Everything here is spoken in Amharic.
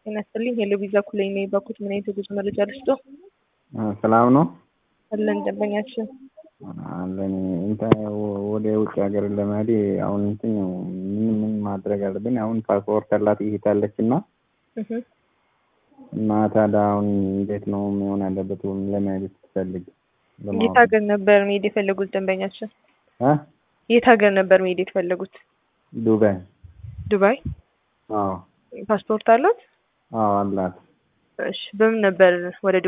ጤና ይስጥልኝ። ሄሎ ቪዛ ኩለኝ ነው የባኩት። ምን አይነት የጉዞ መረጃ ልስጦ? ሰላም ነው አለን ደንበኛችን አለን። እንትን ወደ ውጭ ሀገር ለመሄድ አሁን እንትን ምን ምን ማድረግ አለብን? አሁን ፓስፖርት አላት ይሄታለች እና እህ እና ታዲያ አሁን እንዴት ነው መሆን አለበት ለመሄድ ስትፈልግ? የት ሀገር ነበር መሄድ የፈለጉት ደንበኛችን? እ የት ሀገር ነበር መሄድ የፈለጉት? ዱባይ። ዱባይ። አዎ ፓስፖርት አሉት? አዎ አላት። እሺ በምን ነበር ወደ